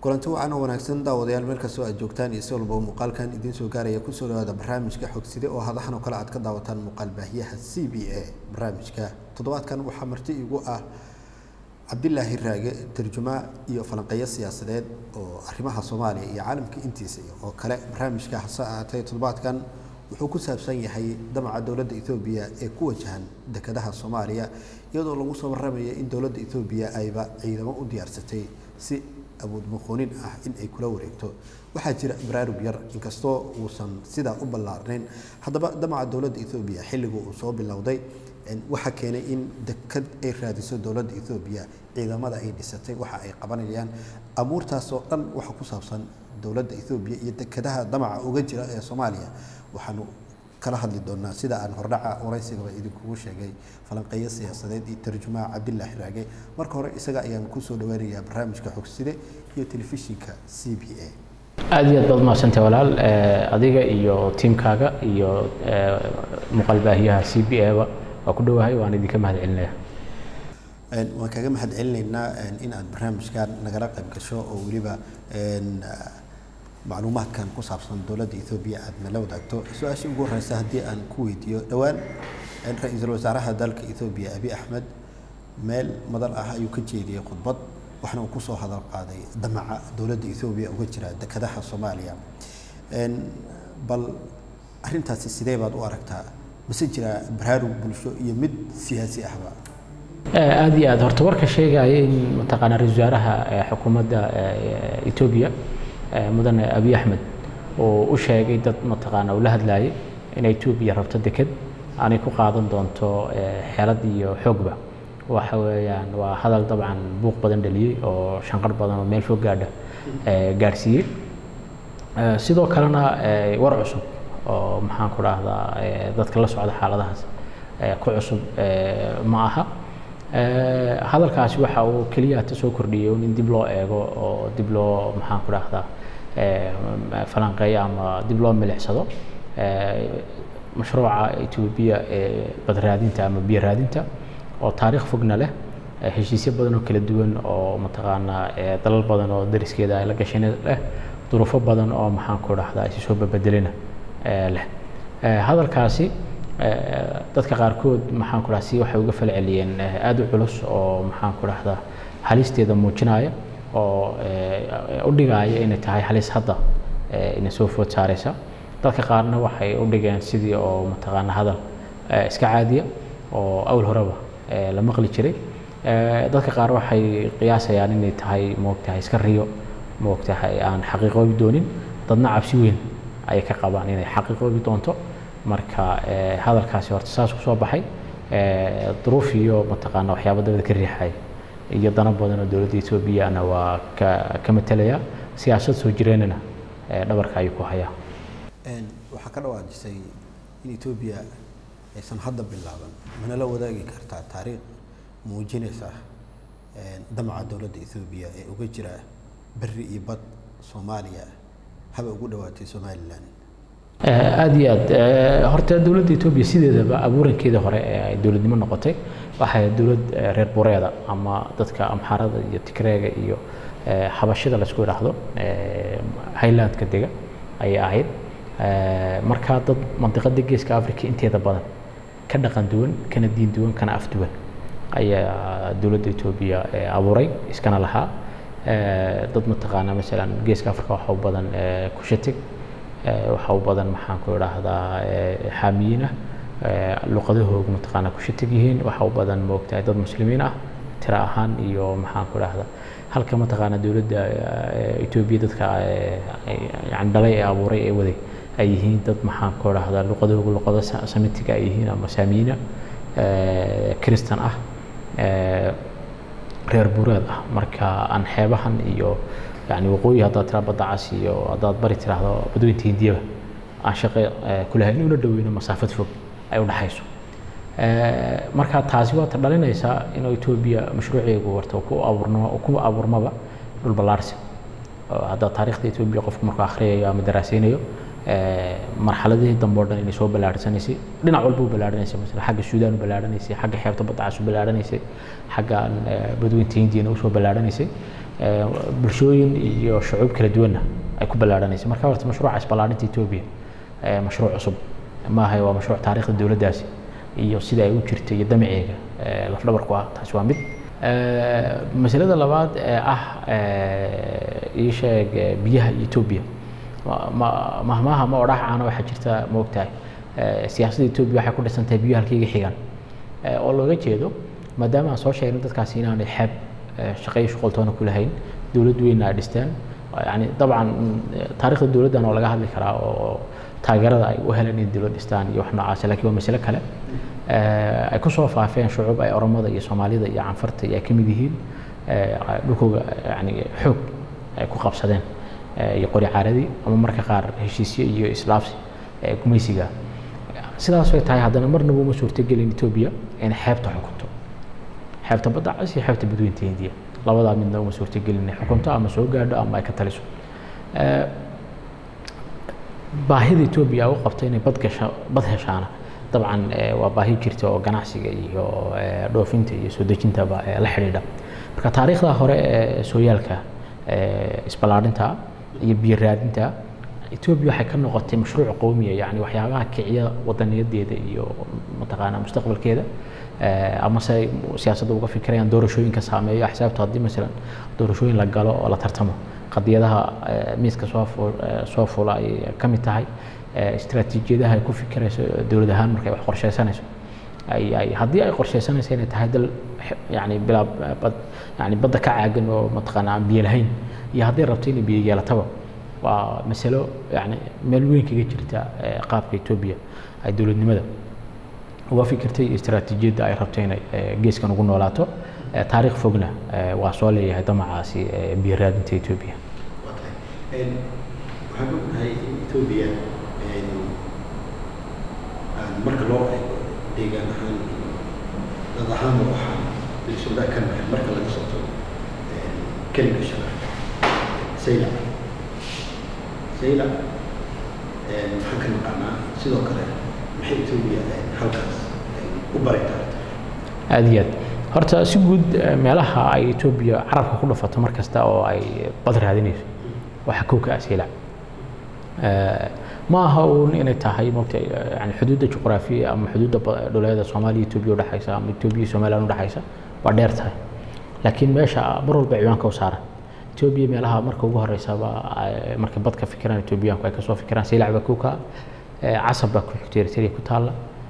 kulanti wacan oo wanaagsan daawadayaal meel kastoo aad joogtaan iyo si walba muuqaalkan idiin soo gaaraya kusoo dhawaada barnaamijka xogside oo hadahan oo kale aad ka daawataan muuqaal baahiyaha c b a barnaamijka toddobaadkan waxaa marti igu ah cabdilaahi raage tarjumaa iyo falanqeeyo siyaasadeed oo arrimaha soomaaliya iyo caalamka intiisa oo kale barnaamijka hase ahaatee toddobaadkan wuxuu ku saabsan yahay damaca dowladda ethoobiya ee ku wajahan dekedaha soomaaliya iyadoo lagu soo warramaya in dowladda ethoobiya ayba ciidamo u diyaarsatay si awood muqoonin ah in ay kula wareegto waxaa jira baraarug yar inkastoo uusan sidaa u ballaarnayn haddaba damaca dowladda ethoobiya xilligu uu soo bilowday waxaa keenay in deked ay raadiso dowladda ethoobiya ciidamada ay dhisatay waxa ay qabanayaan abuurtaasoo dhan waxa ku saabsan dowladda ethoobiya iyo dekedaha damaca uga jira ee soomaaliya waxaanu kala hadli doonaa sida aan hordhaca waraysigaba idinkugu sheegay falanqeeyo siyaasadeed iyo tarjumaha cabdilaahi raage marka hore isaga ayaan kusoo dhaweynayaa barnaamijka xogside iyo telefishinka c b a aad iyo aad baad umahadsantay walaal adiga iyo tiimkaaga iyo muuqaalbaahiyaha c b a-ba waa ku dhowahay waan idinka mahad celinaya waan kaga mahad celinaynaa in aad barnaamijkan nagala qayb gasho oo weliba macluumaadkan ku saabsan dowladda ethoobiya aad nala wadaagto su-aashii ugu horeysa haddii aan ku weydiiyo dhowaan ra-iisul wasaaraha dalka ethoobiya abi axmed meel madal ah ayuu ka jeediyey khudbad waxna uu kusoo hadal qaaday damaca dowladda ethoobiya uga jira dekedaha soomaaliya bal arrintaasi sidee baad u aragtaa mase jiraa baraarug bulsho iyo mid siyaasi ahba aad iyo aad horta warka sheegaya in mataqaanaa ra-isul wasaaraha xukuumadda etoobiya mudane abiy axmed oo u sheegay dad mataqaana uu la hadlaayay in etoobiya rabto deked aanay ku qaadan doonto xeelad iyo xoogba waxa weeyaan waa hadal dabcan buuq badan dhaliyey oo shanqar badan oo meel fog gaadha gaadhsiiyey sidoo kalena war cusub oo maxaan ku dhahdaa dadka la socda xaaladahaas ku cusub ma aha hadalkaasi waxa uu keliya ta soo kordhiyey in dib loo eego oo dib loo maxaan ku dhahdaa falanqeeyo ama dib loo milicsado mashruuca etoobiya ee badraadinta ama biyo raadinta oo taariikh fogna leh heshiisyo badan oo kala duwan oo mataqaanaa dalal badan oo dariskeeda ay la gasheen leh duruufo badan oo maxaan ku dhahdaa isi soo babedelina leh hadalkaasi dadka qaarkood maxaan ku dhahdaa si waxay uga falceliyeen aada u culus oo maxaan ku dhahdaa halisteeda muujinaya oo u dhigaaya inay tahay halis hadda ina soo food saaraysa dadka qaarna waxay u dhigeen sidii oo mataqaana hadal iska caadiya oo awl horeba la maqli jiray dadka qaar waxay qiyaasayaan inay tahay moogtahay iska riyo moogtahay aan xaqiiqoobi doonin dadna cabsi weyn ayay ka qabaan inay xaqiiqoobi doonto marka hadalkaasi horta saas ku soo baxay duruuf iyo mataqaana waxyaaba dabada ka riixaya iyo dano badan oo dowladda etoobiyana waa ka ka matalaya siyaasad soo jireenana dhabarka ayuu ku hayaa waxaa ka dhawaajisay in etoobiya aysan hadda bilaaban mana la wadaagi kartaa taariikh muujinaysa damaca dowladda ethoobiya ee uga jira beri iyo bad soomaaliya haba ugu dhawaatay somalilan aada iyo aad horta dowladda etoobiya sideedaba abuurankeeda hore ee ay dowladnimo noqotay waxay dowlad reer bureeda ama dadka amxaarada iyo tigreega iyo xabashida laisku idhaahdo highlandka dega ayay ahayd markaa dad mandiqada geeska africa inteeda badan ka dhaqan duwan kana diin duwan kana af duwan ayaa dowladda etoobiya abuuray iskana lahaa dad mataqaana masalan geeska africa waxa u badan kushatig waxa u badan maxaan ku idhaahdaa xaamiyiin ah luqadahoogu mataqaana kushatig yihiin waxa u badan moogtahay dad muslimiin ah tira ahaan iyo maxaan ku idhaahdaa halka mataqaana dowladda etoobiya dadka yani dhalay ee abuuray ee waday ay yihiin dad maxaan ku idhaahdaa luqadahoogu luqado samitiga ay yihiin ama saamiyiina kristan ah reer bureed ah marka aan xeebahan iyo yani waqooyi haddaad tiraa badda cas iyo haddaad bari tiraahdo badweynta hindiyaba aan shaqo ku lahayn una dhoweyno masaafad fog ay u dhaxayso marka taasi waa ta dhalinaysaa inuu etoobiya mashruuceegu warta ku abuurno ku abuurmaba dhul ballaarsi hadda taariikhda etoobiya qofku markuu akhriyayo ama daraaseynayo marxaladihii dambe oo dhan inay soo ballaarhsanaysay dhinac walba u ballaarhanaysay masala xagga suudaan u ballaarhanaysay xagga xeebta badda cas u ballaarhanaysay xagga badweynta hindiyana usoo ballaarhanaysay bulshooyin iyo shucuub kala duwanna ay ku ballaadhanaysa marka horta mashruuca isballaarinta etoobiya mashruuc cusub maaha waa mashruuc taariikhda dowladdaasi iyo sida ay u jirta iyo damaceega lafdhabarku ah taasi waa mid masalada labaad ee ah ii sheeg biyaha etoobiya mahmaha ma odhax caana waxaa jirta ma ogtahay siyaasadda etoobiya waxay ku dhisan tahay biyo halkayga xigaan oo looga jeedo maadaama aan soo sheegnay dadkaasi inaanay xeeb shaqeyo shuqoltoona ku lahayn dowlad weynna ay dhisteen yani dabcan taariikhda dowladdan oo laga hadli karaa oo taageerada ay u heleen in dowlad dhistaan iyo wax noocaas laakiin waa masale kale ay ku soo faafeen shucuub ay oromada iyo soomaalida iyo canfarta iyo ay ka mid yihiin dhulkooga yani xoog ay ku qabsadeen iyo qori caaradii ama marka qaar heshiisyo iyo islaafsi gumaysiga sidaas way tahay haddana marnaba uma suurtagelin etoobiya inay xeebta xukunto xeebta badda cas iyo xeebta badweynta hindiya labadaa midna uma suurtagelin inay xukunto ama soo gaadho ama ay ka taliso baahida etoobiya u qabta inay bad gasha bad heshaana dabcan waa baahi jirta oo ganacsiga iyo dhoofinta iyo soo dejintaba la xidhiidha marka taariikhda hore ee sooyaalka isballaadhinta iyo biyo raadinta etoobiya waxay ka noqotay mashruuc qowmiya yani waxyaabaha kiciya wadaniyadeeda iyo mataqaanaa mustaqbalkeeda ama se siyaasadda uga fikirayaan doorashooyinka saameeyo axsaabta haddii masalan doorashooyin la galo oo la tartamo qadiyadaha miiska soo soo fula ay ka mid tahay istaraatiijiyadaha ay ku fikirayso dowlad ahaan markay wax qorsheysanayso ay ay haddii ay qorsheysanayso inay tahay dal yani bilaa bad yani badda ka caagan oo mataqaana aan biyo lahayn iyo hadday rabto inay biyo yeelataba waa masalo yani meel weyn kaga jirta qaabka etoobiya ay dowladnimada uga fikirtay istaraatiijiyadda ay rabto inay geeskan ugu noolaato taariikh fogna waa soo leeyahay damacaasi biyo raadinta etoobiya waxaan ognahay in etoobiya marka loo eego deegaan ahaan dad ahaan waxaa bilsoodaa ka nahay marka laga soo tago kelmka shanaad saylac saylac maxaan ka naqaanaa sidoo kale maxay etoobiya halkaas u bari karta aada iyo aad horta si guud meelaha ay etoobiya carabka ku dhafato mar kasta oo ay bad raadinayso waxaa kow ka ah saylac ma aha uun inay tahay mogta yani xuduudda juqraafiya ama xuduudda dhuleeda soomaaliya etoobiya udhexaysa ama etoobiya iyo somaliland udhexaysa waa dheer tahay laakiin meesha mar walba ciwaanka u saaran etoobiya meelaha marka ugu horeysaba markay bad ka fikiraan etoobiyaanku ay kasoo fikiraan saylac baa kow ka ah casab baa ku xigta eritrea ku taalla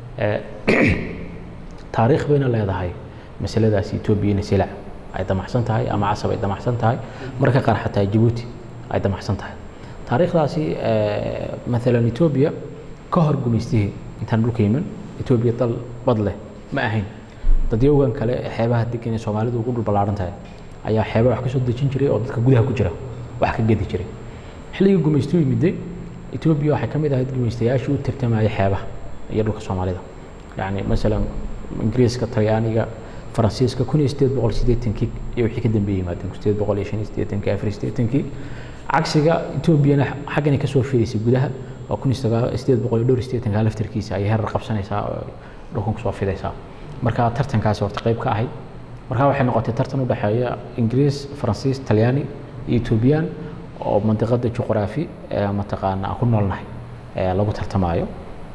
taariikh bayna leedahay masaladaasi etoobiya inay saylac ay damacsan tahay ama casab ay damacsan tahay marka qaar xataa jabuuti ay damacsan tahay taariikhdaasi maalan etoobiya ka hor gumaystihii intaan dhulka yimin etoobiya dal bad leh ma ahayn dadyowgan kale ee xeebaha degan ee soomaalidu ugu dhul ballaaran tahay ayaa xeeba wax ka soo dejin jiray oo dadka gudaha ku jira wax ka gedi jiray xilligii gumaystuhu yimiday etoobiya waxay ka mid ahayd gumaystayaashii u tartamayay xeebaha iyo dhulka soomaalida yacni masalan ingiriiska talyaaniga faransiiska kun iyo sideed boqol siddeetankii iyo wixii ka dambeeyey yimaadeen kun sideed boqol iyo shan iyo siddeetankii afar iyo siddeetankii cagsiga etoobiyana xaggani kasoo fidaysay gudaha oo kun iyo sagaal sideed boqol iyo dhowr iyo siddeetanka laftarkiisa ayay herar qabsanaysaa oo dhulkan kusoo fidaysaa marka tartankaasi horta qayb ka ahayd marka waxay noqotay tartan u dhexeeya ingiriis faransiis talyaani iyo etoobiyaan oo mandiqada juqraafi ee mataqaana aan ku noolnahay lagu tartamaayo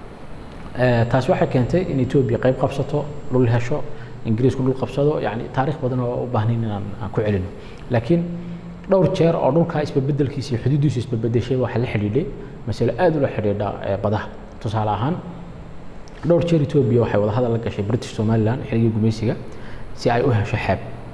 taas waxay keentay in etoobiya qayb qabsato dhul hesho ingiriisku dhul qabsado yani taariikh badan oo u baahnayn inaan aan ku celino laakiin dhowr jeer oo dhulkaa isbabeddelkiisa iyo xuduuddiisu isbabedeshay waxaa la xidhiidhay masale aad ula xidhiidha badaha tusaale ahaan dhowr jeer etoobiya waxay wada hadal la gashay british somaliland xilligii gumaysiga si ay u hesho xeeb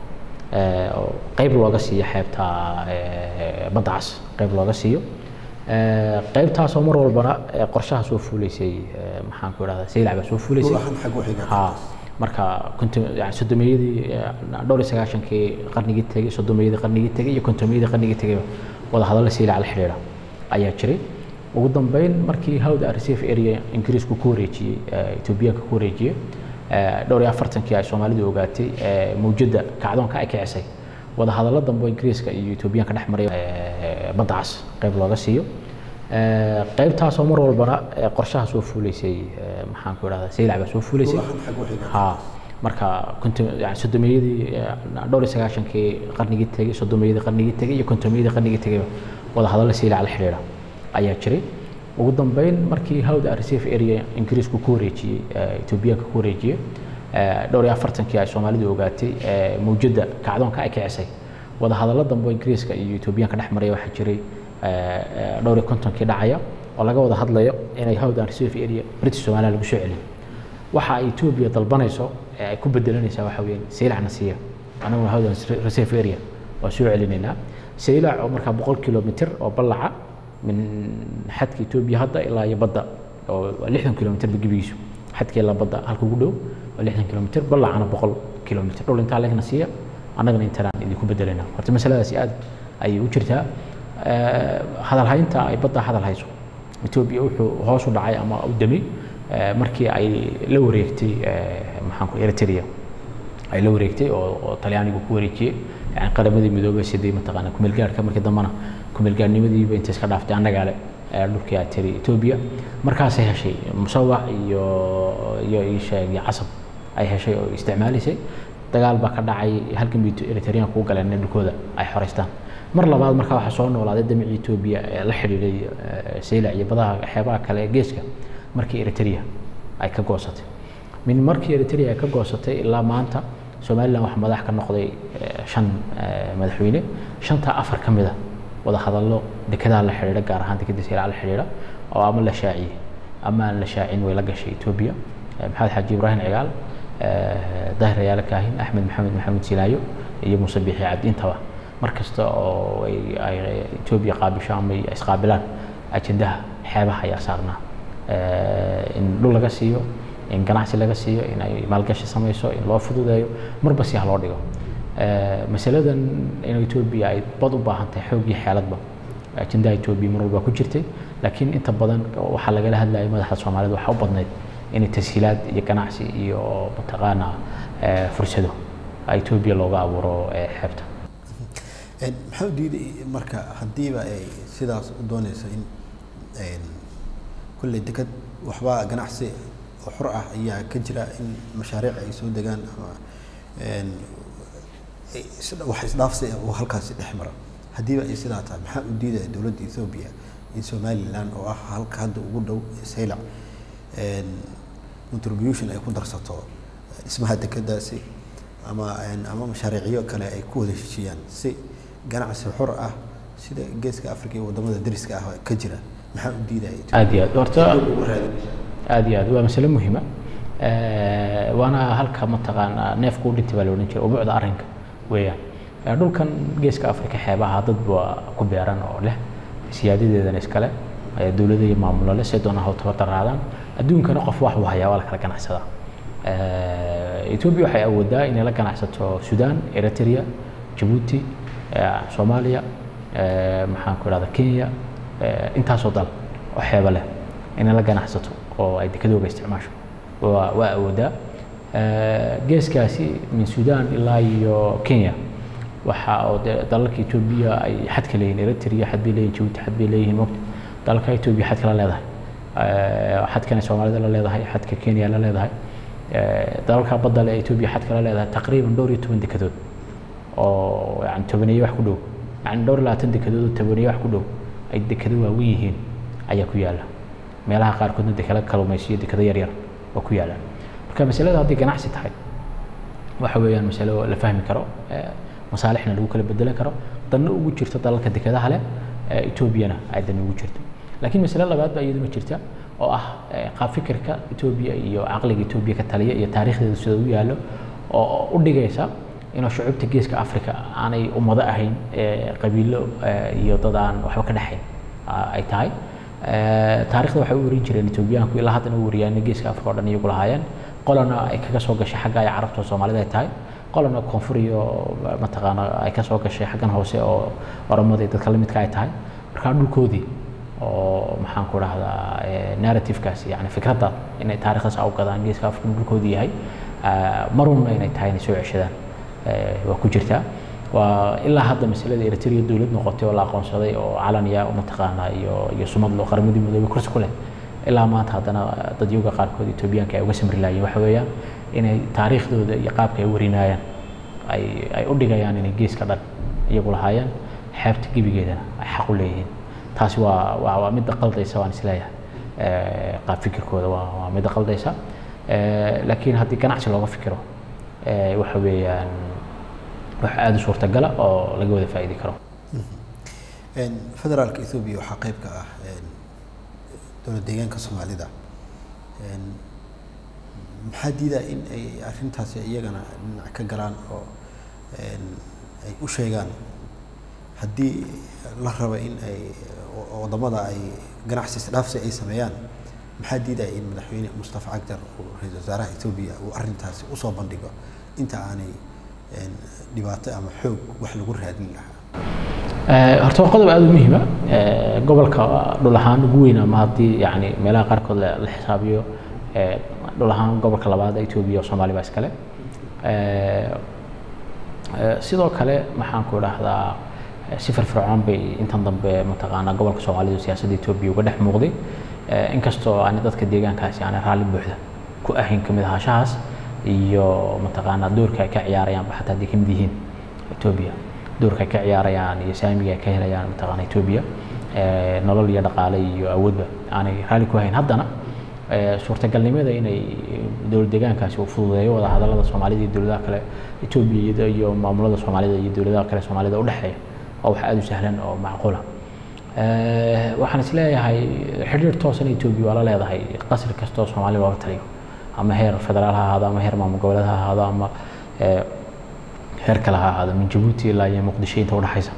oo qayb looga siiyo xeebta badda cas qayb looga siiyo qaybtaasoo mar walbana qorshaha soo fuulaysay maxaan ku idhahdaa saylac baa soo fuulaysay ha marka yani sodomeeyadii dhowr iyo sagaashankii qarnigii tegey sodomeeyadii qarnigii tegey iyo kontomeeyadii qarnigii tegey wada hadalla saylac la xidhiidha ayaa jiray ugu dambeyn markii hawda reserve area ingiriisku ku wareejiyey etoobiyaanka ku wareejiyey dhowr iyo afartankii ay soomaalidu ogaatay mawjadda kacdoonka ay kicisay wada hadallo dambe ingiriiska iyo etoobiyaanka dhex maray badda cas qayb looga siiyo qaybtaasoo mar walbana qorshaha soo fuulaysay maxaan ku idhahdaa saylac baa soo fuulaysay ha marka yani soddomiyadii dhowr iyo sagaashankii qarnigii tegey soddomiyadii qarnigii tegey iyo kontomiyadii qarnigii tegeyba wadahadallo siilac la xidhiidha ayaa jiray ugu dambeyn markii hawda reserve area ingiriisku ku wareejiyey etoobiyaanka ku wareejiyey dhowr iyo afartankii ay soomaalidu ogaatay mawjadda kacdoonka ay kicisay wadahadallo dambe ingiriiska iyo etoobiyaanka dhex maraya waxaa jiray dhowr iyo kontonkii dhacaya oo laga wada hadlayo inay hawdan reserve area british somalia lagu soo celiyo waxa ay etoobiya dalbanayso ee ay ku bedelanaysaa waxa weeyaan saylacna siiya anaguna hawdan reserve area waa soo celinaynaa saylac oo markaa boqol kilomitr oo ballaca min xadka etoobiya hadda ilaa iyo badda oo lixdan kilomitr gebigiisu xadka ilaa badda halka ugu dhow waa lixdan kilomitr ballacana boqol kilomitr dhul intaa legna siiya annagana intanaan idinku bedelayna horta masaladaasi aad ayay u jirtaa hadalhaynta ay badda hadal hayso etoobiya wuxuu hoos u dhacay ama u damay markii ay la wareegtay maxaan ku eritrea ay la wareegtay oo oo talyaanigu ku wareejiyey yani qaramadii midoobay sidii mataqaana kumeelgaarhka markii dambena kumeelgaarnimadiiba intay iska dhaaftay annagaa le dhulkii ay tiri etoobiya markaasay heshay musawac iyo iyo isheeg iyo casab ay heshay oo isticmaalaysay dagaal baa ka dhacay halkan bay eritreanku u galeen in dhulkooda ay xoreystaan mar labaad markaa waxaa soo noolaaday damicii etoobiya ee la xidhiidhay saylac iyo badaha xeebaha kale ee geeska markii eritrea ay ka goosatay min markii eritrea ay ka goosatay ilaa maanta somalilan waxaa madax ka noqday shan madaxweyne shantaa afar ka mid a wada hadallo dekedaha la xidhiidha gaar ahaan dekeda saylac la xidhiidha oo ama la shaaciyey ama aan la shaacin way la gashay etoobiya maxamed xaaji ibraahim cigaal dahir ayaala kaahin axmed maxamed maxamed silaayo iyo muuse biixi cabdi intaba mar kasta oo ay etoobiya qaabisho ama isqaabilaan ajendaha xeebaha ayaa saarnaa in dhul laga siiyo in ganacsi laga siiyo in ay maalgashi samayso in loo fududeeyo marba si ha loo dhigo masaladan in etoobiya ay bad u baahan tahay xoog iyo xeeladba ajendaha etoobiya mar walba ku jirtay laakiin inta badan waxaa lagala hadlayay madaxda soomaalida waxaa u badnayd inay tashiilaad iyo ganacsi iyo mataqaana fursado etoobiya looga abuuro xeebta maxaa u diiday marka haddiiba ay sidaas u doonayso in kulley deked waxbaa ganacsi oo xur ah ayaa ka jira in mashaariic ay soo degaan ama wax isdhaafsi oo halkaasi dhex mara haddiiba ay sidaa tahay maxaa u diidaya dowladda ethoobiya in somaliland oo ah halka hadda ugu dhow saylac contribution ay ku darsato dhismaha dekedaasi ama ama mashaariicyo kale ay ku wada heshiiyaan si ganacsi xur ah sida geeska africa iyo wadamada dariska ah ka jira maxaa u diidaya aad iyo aad horta aad iyo aad waa masale muhiima waana halka mataqaanaa neefku u dhintay baa la odhan jiray ubuucda arrinka weeyaan dhulkan geeska africa xeebaha dad baa ku beeran oo leh siyaadadeedana iskale dowlada iyo maamulo leh say doonaan hawtaba daraadaan adduunkana qof wax uu hayaa waa la kala ganacsadaa etoobiya waxay awoodaa inay la ganacsato sudan eritrea jabuuti soomaaliya maxaan ku idhahda kenya intaasoo dal oo xeeba leh inay la ganacsato oo ay dekadooga isticmaasho waa waa awoodaa geeskaasi min sudan ilaa iyo kenya waxa oo de dalalka etoobiya ay xad ka leeyihin eritrea xad bay leeyihin jabuuti xad bay leeyihin mogta dalalka etoobiya xad kala leedahay xadkana soomaalida la leedahay xadka kenya la leedahay dalalka badda le etoobiya xad kala leedahay taqriiban dhowr iyo toban dekedood oo yani tobaneeye wax ku dhow yani dhowr iyo labaatan dekedood oo tobaneeye wax ku dhow ay dekado waaweyn yihiin ayaa ku yaalla meelaha qaarkoodna dekalo kalumaysiyo dekado yaryar oo ku yaallaan marka masalada hadday ganacsi tahay waxa weeyaan masalo la fahmi karo masaalixna lagu kala bedelan karo danna ugu jirto dalalka dekadaha leh etoobiyana ay dan ugu jirto laakiin masale labaad baa iyaduna jirta oo ah qaab fikirka etoobiya iyo caqliga etoobiya ka taliya iyo taariikhdeeda sida u yaallo oo u dhigaysa inuu shucuubta geeska africa aanay ummado ahayn qabiilo iyo dad aan waxba ka dhexayn ay tahay taarikhda waxay u warin jireen etoobiyaanku ilaa haddana u wariyaan geeska africa oo dhan iyagu lahaayeen qolana ay kaga soo gashay xagga ay carabta soomaalida ay tahay qolana koonfur iyo mataqaana ay ka soo gashay xaggan hoose oo oromada iyo dadka lamidka ay tahay markaa dhulkoodii oo maxaan ku dhahdaa narrativekaasi yani fikradda inay taarikhdaas u gadaan geeska africa dhulkoodii yahay marunna inay tahay inay soo ceshadaan waa ku jirtaa waa ilaa hadda masalada eritrea dowlad noqotay oo la aqoonsaday oo calaniya mataqaana iyo iyo sumad loo qaramadii midoobay kursi ku leh ilaa maanta haddana dadyoga qaarkood etoobiyaanka ay uga samri laayeen waxa weeyaan inay taariikhdooda iyo qaabka ay warinayaan ay ay u dhigayaan inay geeska dhan iyagu lahaayeen xeebta gebigeedana ay xaq u leeyihiin taasi waa waa waa midda qaldaysa waan isleeyahay qaab fikirkooda waa waa midda qaldaysa laakiin haddii ganacsi looga fikiro waxa weeyaan wax aada u suurtagala oo laga wada faa'iidi karo federaalka ethoobiya waxaa qayb ka ah dowlad deegaanka soomaalida maxaa diidaa in ay arrintaasi iyagana dhinac ka galaan oo ay u sheegaan haddii la raba in ay wadamada ay ganacsi isdhaafsi ay sameeyaan maxaa diidaya in madaxweyne mustafa cagjar uu ra-iisul wasaaraha etoobiya uu arrintaasi usoo bandhigo inta aanay dhibaato ama xoog wax lagu raadin lahaa horta waa qodob aada u muhiima gobolka dhul ahaan ugu weyn ama haddii yani meelaha qaarkood la xisaabiyo dhul ahaan gobolka labaad etoobiya oo soomaali baa iskale sidoo kale maxaan ku idhaahdaa si firfircoon bay intan dambe mataqaanaa gobolka soomaalidu siyaasadda etoobiya uga dhex muuqday inkastoo aan dadka deegaankaasi aanay raalli buuxda ku ahayn kamid ahaanshahaas iyo mataqaanaa doorka ay ka ciyaarayaan xataa hadday kamid yihiin etoobiya doorka ay ka ciyaarayaan iyo saamiga ay ka helayaan mataqaana etoobiya nolol iyo dhaqaale iyo awoodba aanay raalli ku hayn haddana suurtagalnimada inay dowlad deegaankaasi uu fududeeyo wada hadallada soomaalida iyo dowladaha kale etoobiya iyo maamulada soomaalida iyo dowladaha kale soomaalida udhexeeya waa wax aada u sahlan oo macquula waxaan is leeyahay xidhiir toosan etoobiya waa la leedahay qasri kastoo soomaali looga taliyo ama heer federaal ha ahaado ama heer maamul goboleed ha ahaado ama heer kale ha ahaado min jabuuti ilaa iyo muqdisho inta udhexaysa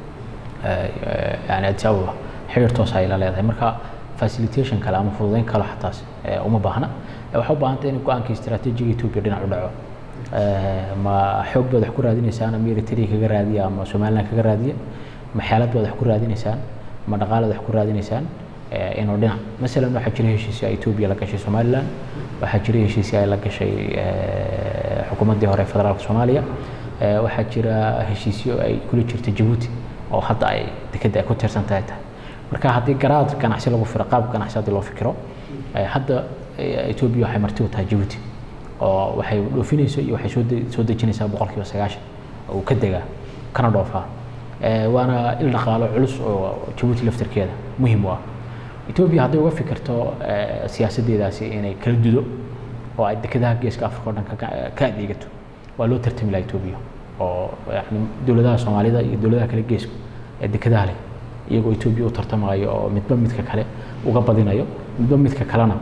yani addis ababa xidhiir toos ay la leedahay marka facilitation kale ama fududeyn kale xataas uma baahna waxaa u baahanta in go-aanka istaraatiijiga etoobiya dhinac u dhaco ma xoog baad wax ku raadinaysaan ama eritrea kaga raadiya ama somaliland kaga raadiya ma xeelad baad wax ku raadinaysaan ma dhaqaalaad wax ku raadinaysaan inuu dhinac masalan waxaa jira heshiisyo ay etoobiya la gashay somaliland waxaa jira heshiisyo ay la gashay xukuumaddii hore federaalka soomaaliya waxaa jira heshiisyo ay kula jirta jabuuti oo hadda ay dekedda ay ku tiirsan tahay tahay marka haddii garaad ganacsi lagu firo qaab ganacsi haddii loo fikiro hadda etoobiya waxay marti u tahay jabuuti oo waxay dhoofinayso iyo waxay soo soo dejinaysaa boqolkiiba sagaashan oo uu ka degaa kana dhoofaa waana il dhaqaalo culus oo jabuuti laftirkeeda muhiim u ah etoobiya hadday uga fikirto siyaasaddeedaasi inay kala dudo oo ay dekedaha geeska afrika o dhan ka adeegato waa loo tartami laha etoobiya oo yani dowladaha soomaalida iyo dowladaha kale geesku ee dekedaha leh iyagoo etoobiya u tartamayo oo midba midka kale uga badinayo midba midka kalena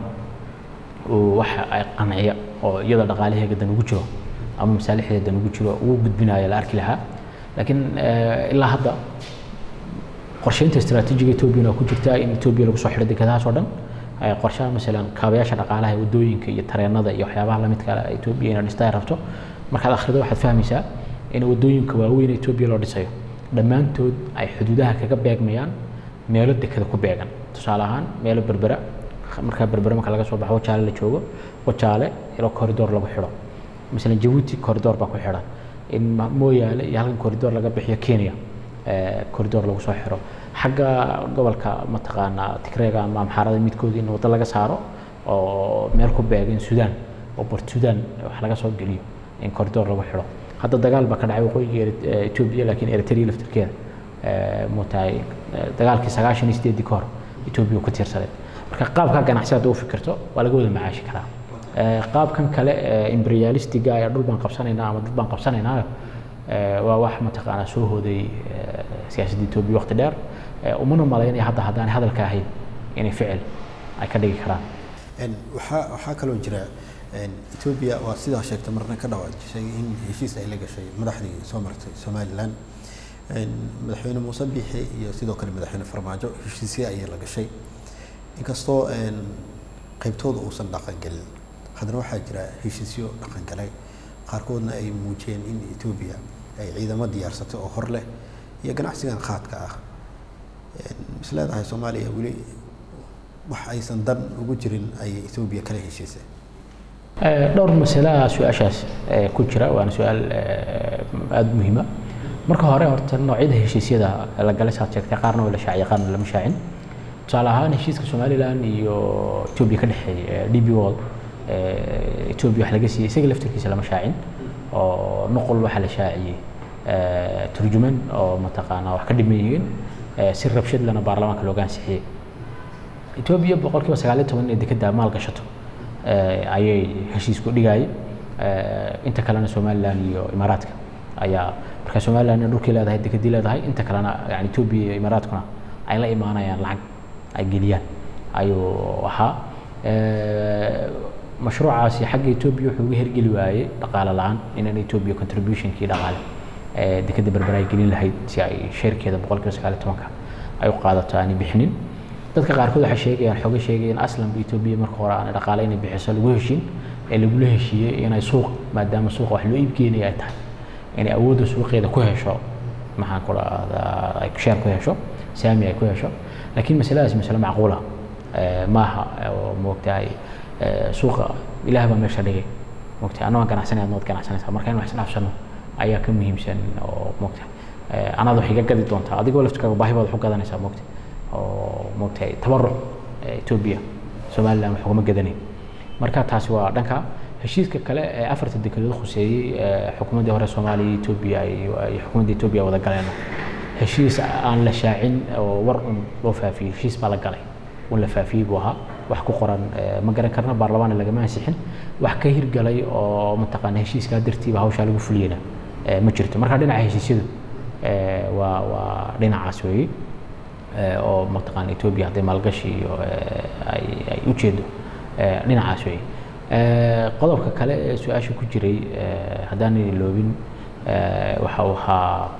waxa ay qanciya oo iyada dhaqaalaheega dan ugu jiro ama masaalixdeeda dan ugu jiro ugu gudbinayo la arki lahaa laakiin ilaa hadda qorsheynta istaraatiijiga etoobiyana ku jirta in etoobiya lagu soo xidho dekedahaas oo dhan qorshaha masalan kaabayaasha dhaqaalaha wadooyinka iyo tareenada iyo waxyaabaha lamidka etoobiya inay dhista ay rabto markaad akhrido waxaad fahmaysaa in wadooyinka waaweyn etoobiya loo dhisayo dhammaantood ay xuduudaha kaga beegmayaan meelo dekeda ku beegan tusaale ahaan meelo berbera markaa berbere marka laga soo baxo wajaale la joogo wajaale ilo corridor lagu xidho masalan jabuuti corridor baa ku xidhan in mooyaale iyo halkan corridor laga bixiyo kenya corridor lagu soo xiro xagga gobolka mataqaanaa tigreega ama amxaarada midkood in waddo laga saaro oo meel ku beegan sudan oo bort sudan wax laga soo geliyo in corridor lagu xidho hadda dagaal baa ka dhacay waqooyiga etoobiya laakiin eritrea laftirkeeda mutahay dagaalkii sagaashan iyo sideedii ka hor etoobiya ku tiirsaday marka qaabka ganacsi hadda u fikirto waa laga wada macaashi karaa qaabkan kale imperialistiga ayaa dhul baan qabsanaynaa ama dad baan qabsanaynaa waa wax mataqaanaa soo hooday siyaasadda etoobiya waqti dheer umana malaynaya hadda haddaanay hadalka ahayn inay ficil ay ka dhigi karaan waxaa waxaa kaloo jira etoobiya waa sidaa sheegtay marna ka dhawaajisay in heshiis ay la gashay madaxdii soo martay somaliland madaxweyne muuse biixi iyo sidoo kale madaxweyne farmaajo heshiisya ayay la gashay inkastoo qaybtooda uusan dhaqangelin haddana waxaa jira heshiisyo dhaqangalay qaarkoodna ay muujiyeen in etoobiya ay ciidamo diyaarsatay oo hor leh iyo ganacsigan qaadka ah is leedahay soomaaliya weli wax aysan dan ugu jirin ayay etoobiya kala heshiisay dhowr masalaha su-aashaas ku jira waana su-aal aada muhiima marka hore horta noocyada heshiisyada la galay saad sheegtay qaarna waa la shaaciyay qaarna lama shaacin tusaale ahaan heshiiska somalilan iyo etoobiya ka dhexeeya d b wall etoobiya wax laga siiyey isaga laftirkiisa lama shaacin oo noqol waxaa la shaaciyey turjuman oo mataqaanaa wax ka dhiman yihiin si rabshad lana baarlamaanka looga ansixiyey etoobiya boqolkiiba sagaaliyo toban inay dekedda maal gashato ayay heshiisku dhigayay inta kalena somalilan iyo imaaraadka ayaa marka somalilan dhulkii leedahay dekedii leedahay inta kalena yani etoobiya iyo imaaraadkuna ay la imaanayaan lacag ay geliyaan ayuu ahaa mashruucaasi xagga etoobiya wuxuu uga hergeli waayey dhaqaale la-aan inaan etoobiya contributionkii dhaqaale dekedda berber ay gelin lahayd si ay sheerkeeda boqolkiiba sagaaliyo tobanka ay u qaadato aanay bixinin dadka qaarkood waxay sheegayaan xooga sheegayaan aslanba etoobiya marka hore aanay dhaqaale inay bixiso lagu heshin ee lagula heshiiyey inay suuq maadaama suuqa wax loo iibgeenaya ay tahay inay awoodda suuqeeda ku hesho maxaan ku dhahdaa ay sheer ku hesho saami ay ku hesho laakiin masaladaas masale macquula maaha oo moogtahay suuqa ilaah baa meesha dhigay moogtahay annagaan ganacsanay adnood ganacsanaysaa marka in wax isdhaafsano ayaa ka muhiimsan oo moogtahay anaad wax iga gadi doontaa adigoo laftirkaaga baahi baad wax u gadanaysaa moogtahay oo moogtahay tabaruc etoobiya somaliland wax ugama gadanayn marka taasi waa dhanka heshiiska kale ee afarta dekedood khuseeyey xukuumaddii hore soomaaliya etoobiya iyo xukuumadda etoobiya wada galeen heshiis aan la shaacin oo war un loo faafiyey heshiis baa la galay un la faafiyey buu ahaa wax ku qoran ma garan karna baarlamaanna lagama ansixin wax ka hirgalay oo mataqaana heshiiskaa dartiiba hawshaa lagu fuliyena ma jirto marka dhinaca heshiisyadu waa waa dhinacaas weeye oo mataqaana etoobiya hadday maalgashi iyo ay ay ujeedo dhinacaas weeye qodobka kale ee su-aasha ku jiray haddaanan iloobin waxa uu ahaa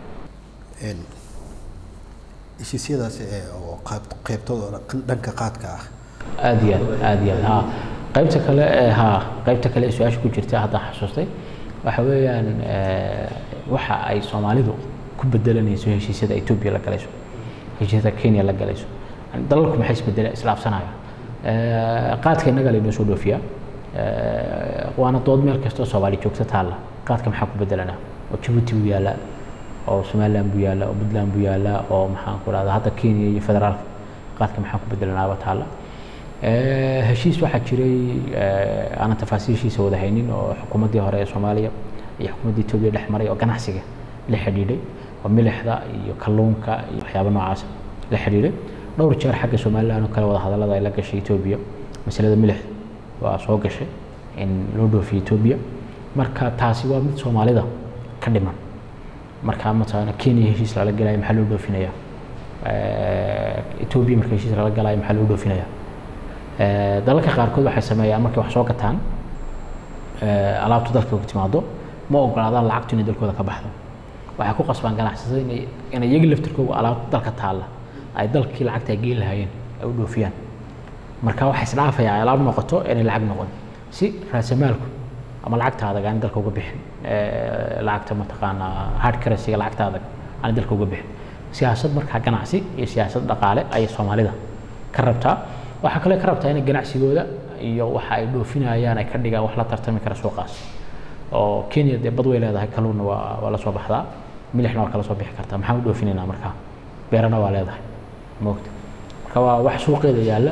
heshiisyadaasi oo qaybtooda dhanka qaadka ah aad iyo aad aad iyo aad ha qaybta kale ha qaybta kale ee su-aasha ku jirta haddaan xasuustay waxa weeyaan waxa ay soomaalidu ku bedelanayso heshiisyada etoobiya la galayso heshiisyada kenya la galayso dalalku maxay isbedela isdhaafsanayaan qaadka innaga laynoo soo dhoofiyaa waana dood meel kastoo soomaali joogta taalla qaadka maxaa ku bedelanaa oo jabuuti buu yaallaa oo somaliland buu yaallaa oo puntland buu yaallaa oo maxaan ku dhahdaa hadda kenya iyo federaalka qaadka maxaa ku bedelanaaba taalla heshiis waxaa jiray aanan tafaasiishiisa wada haynin oo xukuumaddii hore ee soomaaliya iyo xukuumaddii etoobiya dhex maray oo ganacsiga la xidhiidhay oo milixda iyo kalluunka iyo waxyaaba noocaas la xidhiidhay dhowr jeer xagga somaliland oo kale wada hadallada ay la gashay etoobiya masalada milixda waa soo gashay in loo dhoofiyo etoobiya marka taasi waa mid soomaalida ka dhiman marka mataqaana kenya heshiis lala galaya maxaa loo dhoofinaya etoobiya marka heshiis lala galaya maxaa loo dhoofinaya dalalka qaarkood waxay sameeyaan markay wax soo gataan alaabtu dalka ku timaado ma ogolaadaan lacagtu inay dalkooda ka baxdo waxay ku qasbaan ganacsatada inay inay iyaga laftirkooga alaabta dalka taalla ay dalkii lacagta ay geyn lahaayeen ay u dhoofiyaan marka waxay isdhaafaya ay alaab noqoto inay lacag noqon si raasamaalku ama lacagta adag aan dalka uga bixin lacagta mataqaanaa hard currency-ga lacagta adag aan dalka uga bixin siyaasad markaa ganacsi iyo siyaasad dhaqaale ayay soomaalida ka rabtaa waxaa kale ka rabtaa inay ganacsigooda iyo waxa ay dhoofinayaan ay ka dhigaan wax la tartami kara suuqaas oo kenya dee bad way leedahay kalluunna waa waa la soo baxdaa milixna waa kala soo bixi kartaa maxaan u dhoofinaynaa markaa beerana waa leedahay moogta marka waa wax suuqeeda yaalla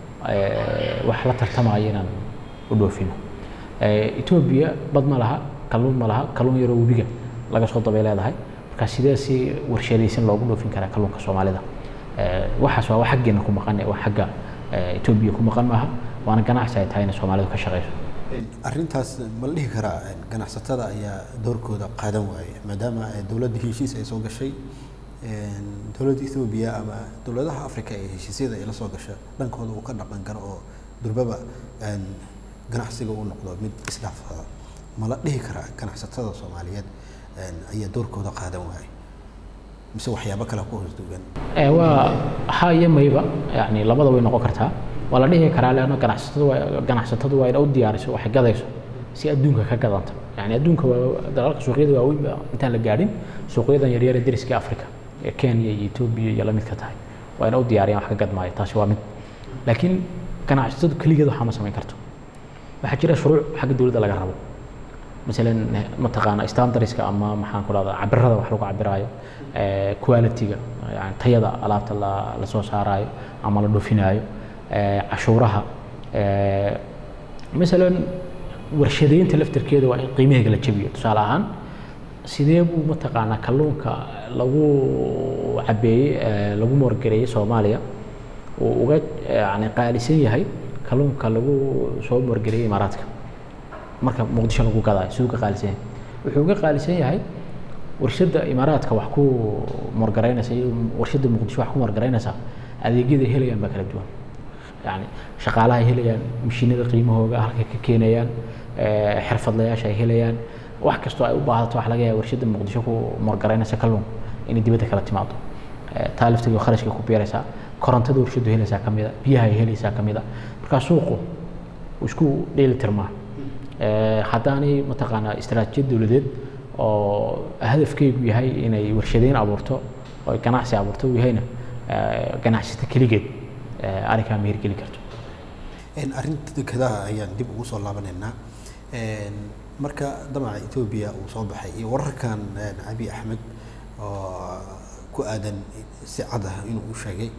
wax la tartamaya inaan u dhoofino etoobiya bad ma laha kalluun ma laha kalluun yaroo webiga laga soo dabay leedahay marka sidee si warshadaysan loogu dhoofin karaa kalluunka soomaalida waxaas waa wax xaggeena ku maqan waa xagga etoobiya ku maqan maaha waana ganacsi ay tahay inay soomaalidu ka shaqayso arrintaas ma la dhihi karaa ganacsatada ayaa doorkooda qaadan waaya maadaama dowladda heshiis ay soo gashay dowladda ethoobiya ama dowladaha africa ee heshiisyada ay la soo gasha dhankooda uu ka dhaqan karo oo durbaba ganacsiga uu noqdo mid isdhaafsada ma la dhihi karaa ganacsatada soomaaliyeed ayaa doorkooda qaadan waaya mise waxyaabo kale ku hoos duugan waa ha iyo mayba yani labada way noqon kartaa waa la dhihi karaa leanna ganacsatadu waa ganacsatadu waa ina u diyaariso waxay gadayso si adduunka ka gadanta yani adduunka waa dalalka suuqyada waaweyn ba intaan la gaadhin suuqyadan yaryar ee deriska africa ee kenya iyo etoobiya iyo la midka tahay waa ina u diyaariyaan wax ka gadmaayo taasi waa mid laakiin ganacsatadu keligeed waxaa ma samayn karto waxaa jira shuruuc xagga dowladda laga rabo masalan mataqaana standardska ama maxaan ku dhahdaa cabirada wax lagu cabiraayo quality-ga yani tayada alaabta la la soo saaraayo ama la dhufinaayo cashuuraha masalan warshadeynta laftarkeeda waa in qiimaheega la jabiyo tusaale ahaan sidee buu mataqaanaa kalluunka lagu cabeeyey lagu moorgareeyey soomaaliya uu uga yani qaalisan yahay kalluunka lagu soo moorgareeyey imaaraadka marka muqdisho lagu gadaayo siduu ka qaalisan yahay wuxuu uga qaalisan yahay warshadda imaaraadka wax ku moorgaraynaysa iyo warshadda muqdisho wax ku moorgaraynaysa adeegyada ay helayaan baa kala duwan yani shaqaalaha ay helayaan mashiinada qiimahooga halkay ka keenayaan xirfadlayaasha ay helayaan wax kastoo ay u baahdato wax laga yaaba warshadda muqdisho ku moorgaraynaysa kalluun inay dibadda kala timaado taa lafteedu kharashka ku beeraysaa korontada warshaddu helaysaa ka mida biyaha ay helaysaa ka mida markaa suuqu isku dheeli tirmaa haddaanay mataqaanaa istaraatijiyad dowladeed oo hadafkeygu yahay inay warshadeyn abuurto oo ganacsi abuurto uu yahayna ganacsata keligeed arrinkaa ma hirgeli karto arrinta dekedaha ayaan dib ugu soo laabanaynaa marka damaca etoobiya uu soo baxay iyo wararkan cabi axmed oo ku aadan si cad ah inuu u sheegay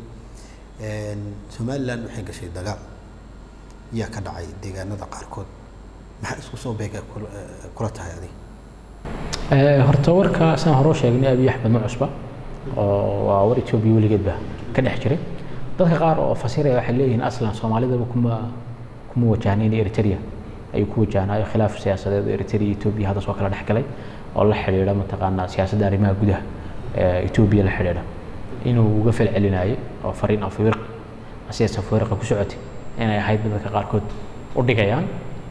somaliland waxay gashay dagaal yaa ka dhacay deegaanada qaarkood maxaa isku soo beega kula tahay adiga horta warka saan hore sheegnay abiy axmed ma cusba oo waa war etoobiya weligeedba ka dhex jiray dadka qaar oo fasiraya waxay leeyihiin aslan soomaalidaba kuma kuma wajahnayn eritrea ayuu ku wajahnaayo khilaaf siyaasadeed oo eritrea iyo etoobiya hadda soo kala dhex galay oo la xidhiidha mataqaanaa siyaasadda arrimaha gudaha etoobiya la xidhiidha inuu uga falcelinayay oo fariin afwirq sidaas afwirqa ku socotay inay ahayd dadka qaarkood u dhigayaan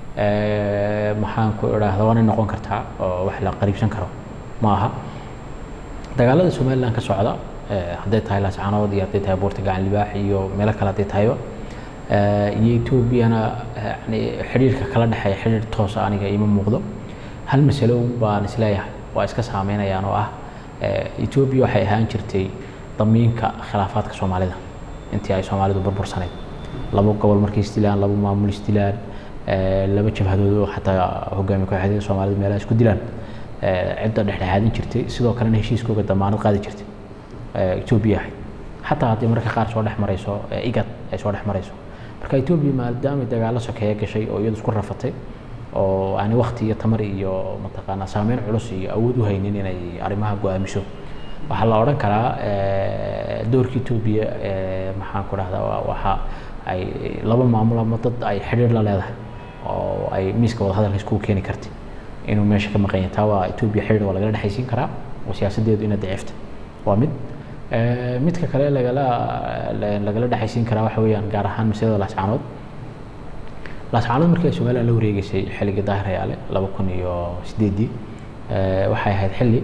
maxaan ku idhaahda waana noqon kartaa oo wax la qariibsan karo ma aha dagaalada somaliland ka socda hadday tahay laascaanood iyo hadday tahay buurta gacan libaax iyo meelo kale hadday tahayba iyo etoobiyana yani xidhiirka kala dhexeeya xidhiir toosa aniga ima muuqdo hal masalo baan isleeyahay waa iska saameynayaan oo ah etoobiya waxay ahaan jirtay damiinka khilaafaadka soomaalida intii ay soomaalidu burbursaneyd laba gobol markay isdilaan laba maamul isdilaan laba jabhadood oo xataa hogaamiye kooxeedyada soomaalida meelaha isku dilaan cidda dhexdhexaadin jirtay sidoo kalena heshiiskooga damaanad qaadi jirtay etoobiya ahayd xataa haddii marka qaar soo dhex marayso igad ay soo dhex marayso marka etoobiya maadaamay dagaalo sokeeye gashay oo iyadu isku rafatay oo aani wakti iyo tamar iyo mataqaanaa saameyn culus iyo awood u haynin inay arrimaha go-aamiso waxaa la odhan karaa doorka etoobiya maxaan ku dhahdaa waxa ay laba maamul ama dad ay xidhiir la leedahay oo ay miiska wadahadalka iskugu keeni kartay inuu meesha ka maqan yahay taa waa etoobiya xidhiir waa lagala dhexaysiin karaa oo siyaasadeedu ina daciifta waa mid midka kale lagala lagala dhexaysiin karaa waxa weeyaan gaar ahaan masalada laascaanood laascaanood markii ay somaliland la wareegeysay xilligii daahir ayaale laba kun iyo sideedii waxay ahayd xilli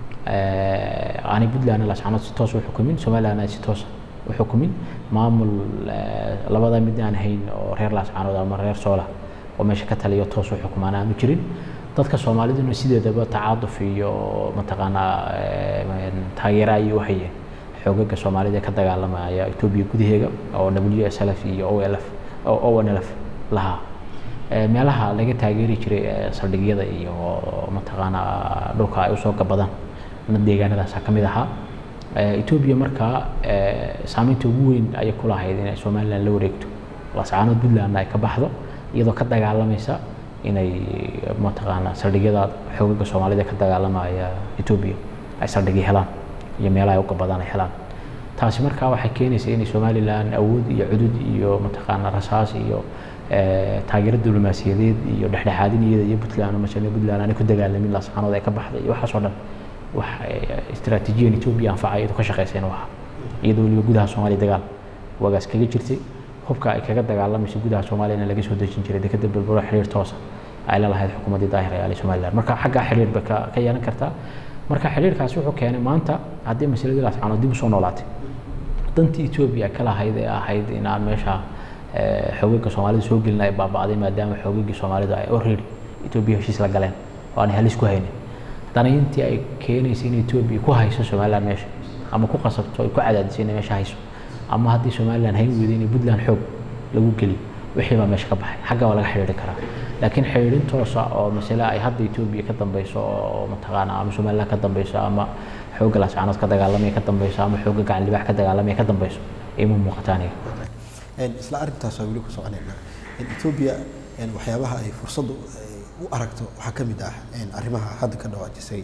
aanay puntlandna laascaanood si toos u xukumin somaliland ay si toos u xukumin maamul labada mid aan hayn oo reer laascaanood ama reer soola oo meesha ka taliyo toos u xukumaan aanu jirin dadka soomaaliduna sideedaba tacaaduf iyo mataqaanaa taageero ayay u hayeen xoogaga soomaalida ee ka dagaalamaya etoobiya gudaheega oo w s l f iyo o l f o n l f lahaa meelaha laga taageeri jiray saldhigyada iyo mataqaanaa dhulka ay usoo gabadaan deegaanadaasa ka mid ahaa etoobiya markaa saameynta ugu weyn ayay ku lahayd inay somaliland la wareegto laascaanood puntlandna ay ka baxdo iyadoo ka dagaalamaysa inay mataqaanaa saldhigyada xoogaga soomaalida ka dagaalamaya etoobiya ay saldhigyo helaan iyo meelaha ay u gabadaan ay helaan taasi markaa waxay keenaysaa inay somaliland awood iyo cudud iyo mataqaanaa rasaas iyo taageero diblomaasiyadeed iyo dhexdhexaadin iyada iyo puntland masale puntland aanay ku dagaalamin laascaanood ay ka baxday iyo waxaas oo dhan wax istaraatiijiyan etoobiya anfacay iyadoo ka shaqeysa inuu ahaa iyadoo weliba gudaha soomaaliya dagaal waagaas kaga jirtay hubka ay kaga dagaalamayso gudaha soomaaliyana laga soo dejin jiray dekeda balbalo xiriir toosa ay la lahayd xukuumaddii daahir ayaale somaliland marka xaggaa xiriir bay ka ka yeelan kartaa marka xiriirkaasi wuxuu keenay maanta haddii masaladii laascaanood dib usoo noolaatay dantii etoobiya ka lahayd ee ahayd in aan meesha xoogaga soomaalida soo gelin ay baaba'day maadaama xoogagii soomaalida ay already etoobiya heshiis la galeen oo aan halis ku haynin danayntii ay keenaysa in etoobiya ku hayso somaliland meesha ama ku qasabto ay ku cadaadisay inay meesha hayso ama haddii somaliland hayn weyday inay puntland xoog lagu geliyo wixii baa meesha ka baxay xagga waa laga xidhiiri karaa laakiin xidhiidhin toosa oo masale ay hadda etoobiya ka dambeyso oo mataqaana ama somaliland ka dambeyso ama xoogga laascaanood ka dagaalamaya ka dambeyso ama xoogga gacan libaax ka dagaalamaya ka dambeyso ima muuqata aniga isla arrintaas waa weli ku soconaynaa etoobiya waxyaabaha ay fursaddu u aragto waxaa ka mid ah arrimaha hadda ka dhawaajisay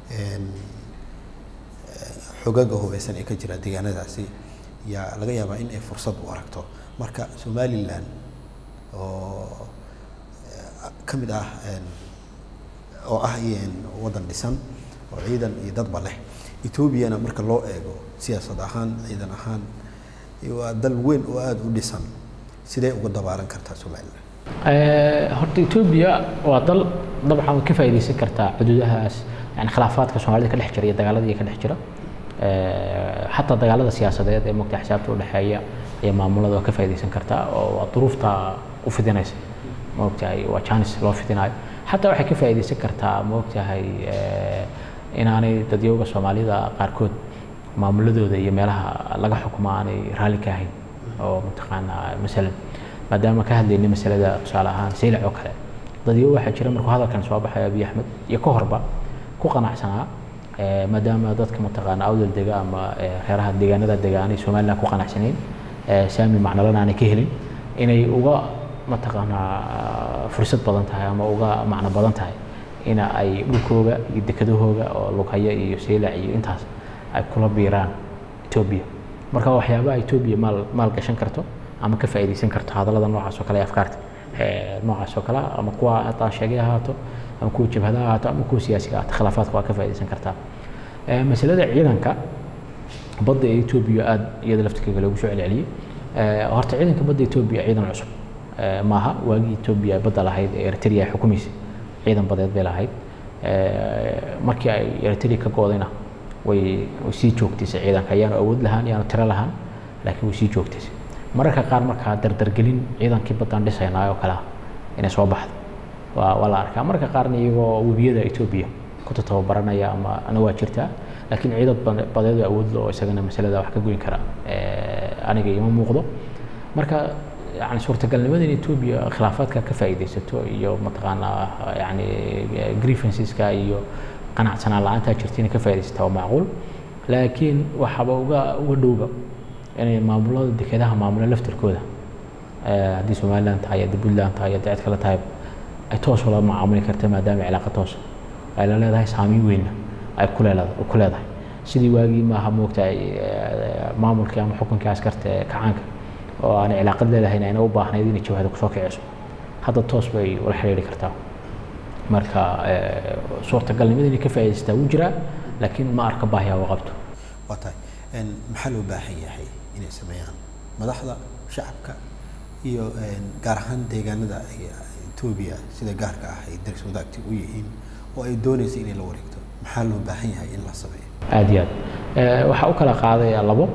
xogaga hubeysan ee ka jira deegaanadaasi yaa laga yaabaa in ay fursad u aragto marka somaliland oo ka mid ah oo ah waddan dhisan oo ciidan iyo dadba leh etoobiyana marka loo eego siyaasad ahaan ciidan ahaan waa dal weyn oo aada u dhisan sidee uga dabaalan kartaa somaliland horta etoobiya waa dal dabcan way ka faa'iidaysan kartaa xuduudahaas yani khilaafaadka soomaalida ka dhex jira iyo dagaaladii ka dhex jira xataa dagaalada siyaasadeed ee mogta xisaabta u dhexeeya iyo maamulada waa ka faa'iidaysan kartaa oo waa duruufta u fidinaysa maogtahay waa janis loo fidinayo xataa waxay ka faa'iidaysan kartaa maogtahay inaanay dadyooga soomaalida qaarkood maamuladooda iyo meelaha laga xukumo aanay raalli ka ahayn oo mataqaanaa masalan maadaama ka hadlaynay masalada tusaale ahaan saylac oo kale dadyo waxaa jira markuu hadalkan soo baxay abiy axmed iyo ka horba ku qanacsanaa maadaama dadka mataqaana awdal dega ama reeraha deegaanada dega aanay somaliland ku qanacsanayn saami macnalana aanay ka helin inay uga mataqaanaa fursad badan tahay ama uga macno badan tahay ina ay dhulkooga iyo dekedahooga oo lughaya iyo saylac iyo intaas ay kula biiraan etoobiya marka waxyaabaha etoobiya maal maal gashan karto ama ka faa'iidaysan karto hadallada noocaas oo kale ee afkaarta noocaas oo kale ama kuwa hataa sheegay ahaato ama kuwa jabhada ahaato ama kuwa siyaasiga ahaato khilaafaadka waa ka faa'iidaysan kartaa masalada ciidanka badda ee etoobiya aada iyada laftirkeega loogu soo celceliyey horta ciidanka badda etoobiya ciidan cusub maaha waagii etoobiya badda lahayd ee eritrea ay xukumaysay ciidan badeed bay lahayd markii ay eritrea ka goodayna way way sii joogtaysay ciidanka ayaanu awood lahaan yaanu tiro lahaan laakiin way sii joogtaysay mararka qaar markaa dardargelin ciidankii baddaan dhisaynaa oo kale ah inay soo baxdo waa waa la arkaa mararka qaarna iyagoo webiyada etoobiya ku tababaranaya ama ana waa jirtaa laakiin ciidad badeed oo awood loo isagana masalada wax ka goyn kara aniga ima muuqdo marka yani suurtagalnimada in etoobiya khilaafaadka ka faa'iidaysato iyo mataqaanaa yani grievanceska iyo qanacsanaan la-aantaa jirta inay ka faa'idaysata waa macquul laakiin waxaaba uga uga dhowba inay maamulada dekedaha maamula laftirkooda haddii somaliland tahay haddii puntland tahay haddii cid kale tahay ay toos ula macaamuli karta maadaama cilaaqa toosa ay la leedahay saamiin weynna ay ku leedahay ku leedahay sidii waagii maaha moogtahay maamulkii ama xukunkii askarta ee kacaanka oo aanay cilaaqad leedahayn ayna u baahnayd inay jabhada kusoo kiciso hadda toos bay ula xiriiri kartaa marka suurtagalnimada inay ka faa'iidaysataa wuu jiraa laakiin ma arka baahiyaa u qabto waa tahay maxaa loo baahan yahay inay sameeyaan madaxda shacabka iyo gaar ahaan deegaanada etoobiya sida gaarka ah ay daris wadaagti u yihiin oo ay doonaysa inay la wareegto maxaa loo baahan yahay in la sameeyo aada iyo aad waxaa u kala qaadaya labo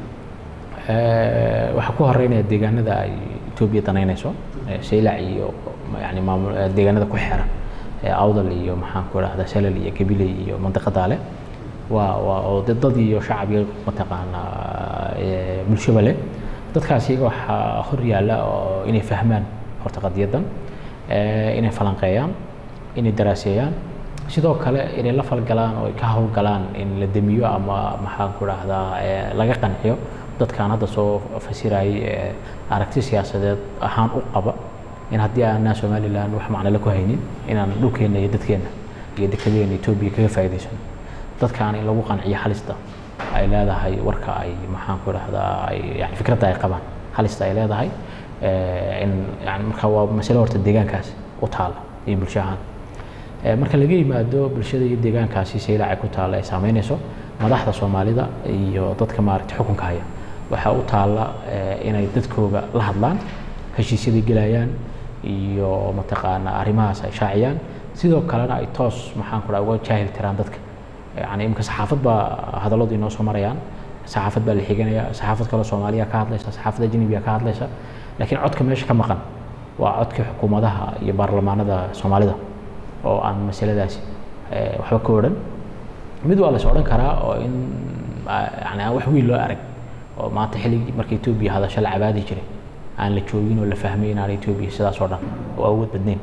waxaa ku horeynaya deegaanada ay etoobiya danaynayso saylac iyo yani maamul deegaanada ku xeeran awdal iyo maxaan ku idhahdaa salal iyo gabiley iyo mandiqada leh waa waa oo dad dad iyo shacab iyo mataqaanaa bulshaba leh dadkaas iyaga waxaa hor yaalla oo inay fahmaan horta qadiyadan inay falanqeeyaan inay daraaseeyaan sidoo kale inay la falgalaan oo ay ka howlgalaan in la demiyo ama maxaan ku idhahdaa laga qanciyo dadkaan hadda soo fasirayay aragti siyaasadeed ahaan u qaba in haddii aanaa somaliland wax macnale ku haynin inaan dhulkeenna iyo dadkeenna iyo dekedeena etoobiya kaga faa'iidaysano dadkaan in lagu qanciyo halista ay leedahay warka ay maxaan ku idhahdaa ay yani fikradda ay qabaan halista ay leedahay in yani marka waa masale horta deegaankaas u taala iyo bulsho ahaan marka laga yimaado bulshada iyo deegaankaasi saylac ay ku taalla ay saameynayso madaxda soomaalida iyo dadka maaragtay xukunka haya waxaa u taalla inay dadkooga la hadlaan heshiisyaday gelayaan iyo mataqaanaa arrimahaas ay shaaciyaan sidoo kalena ay toos maxaan ku dhaha uga jaahil tiraan dadka yani imika saxaafad baa hadalladu inoo soo marayaan saxaafad baa la xiganaya saxaafad kaloo soomaaliya ka hadlaysa saxaafad ajnabiya ka hadlaysa laakiin codka meesha ka maqan waa codkii xukuumadaha iyo baarlamaanada soomaalida oo aan masaladaasi waxba ka odhan mid waa las odhan karaa oo in yani aan wax weyn loo arag oo maanta xilligii marka etoobiya hadasho la cabaadi jiray aan la joogin oo la fahmay inaan etoobiya sidaas oo dhan oo awood badnayn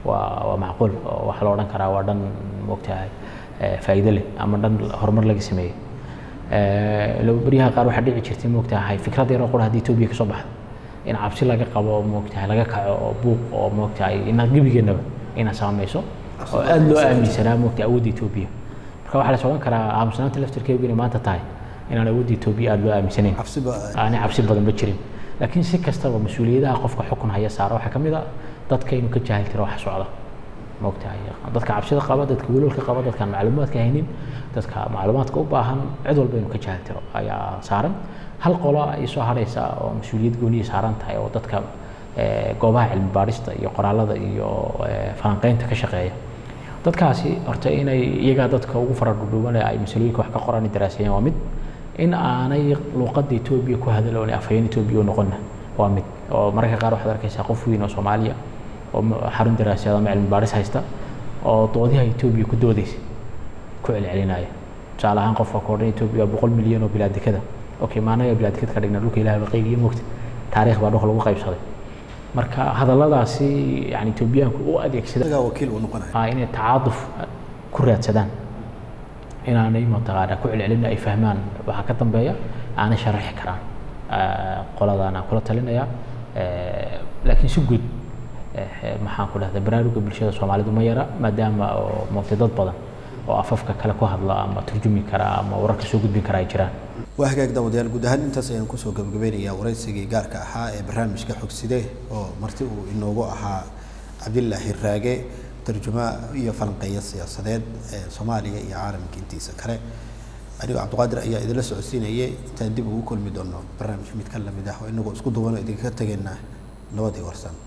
waa waa macquul oo waxaa la odhan karaa waa dhan moogtahay faa'iido leh ama dhan horumar laga sameeyey beryaha qaar waxaa dhici jirtay moogtahay fikrad yaroo qura haddii etoobiya kasoo baxdo in cabsi laga qabo moogtahay laga kaco oo buuq oo moogtahay inaad gebigeennaba inaad saamayso oo aada loo aaminsanaa moogtahay awoodda etoobiya marka waxaa la odhan karaa aamusnaanta laftirkeegu inay maanta tahay inaan awoodda etoobiya aada loo aaminsanayn aanay cabsi badan ba jirin laakiin si kastaba mas-uuliyadaha qofka xukun haya saara waxaa ka mid a dadka inuu ka jaahil tiro waxa socda moogtahay dadka cabsida qaba dadka welwalka qaba dadkaan macluumaadka haynin dadka macluumaadka u baahan cid walba inuu ka jaahil tiro ayaa saaran hal qolo ay soo haraysa oo mas-uuliyad gooniya saaran tahay oo dadka goobaha cilmi baadhista iyo qoraalada iyo falanqeynta ka shaqeeya dadkaasi horta inay iyagaa dadka ugu fara dhudhuuban ay masalooyinka wax ka qoran daraaseeyaan waa mid in aanay luuqadda etoobiya ku hadaloon afhayeen etoobiya u noqonna waa mid oo mararka qaar waxaad arkaysaa qof weyn oo soomaaliya oo xarun daraasayaad ama cilmi baadhis haysta oo doodiha etoobiya ku doodaysa ku celcelinaya tusaale ahaan qofka ka odhan etoobiya waa boqol milyan oo bilaadekada okay maanaga bilaadekad ka dhigna dhulka ilaah ba qaybiye moogta taariikh baa dhulka lagu qaybsaday marka hadalladaasi yani etoobiyaanku u adeegsada wakiil uu noqonaya inay tacaaduf ku raadsadaan inaanay mataqaana ku celcelin ay fahmaan waxaa ka dambeeya aanay sharaxi karaan qoladaan aan kula talinaya laakiin si guud maxaan ku dhahda baraaruga bulshada soomaalidu ma yara maadaama oo moogtay dad badan oo afafka kale ku hadla ama turjumi kara ama wararka soo gudbin kara ay jiraan waa hagaag daawadayaal guud ahaan intaas ayaan kusoo gabagabeynayaa waraysigii gaarka ahaa ee barnaamijka xogside oo marti uu inoogu ahaa cabdilaahi raage tarjuma iyo falanqeeya siyaasadeed ee soomaaliya iyo caalamka intiisa kale anigoo cabdiqaadir ayaa idinla socodsiinayay intaan dib ugu kulmi doono barnaamij mid ka lamid ah oo inagoo isku duwano idinka tegaynaa nabadii warsan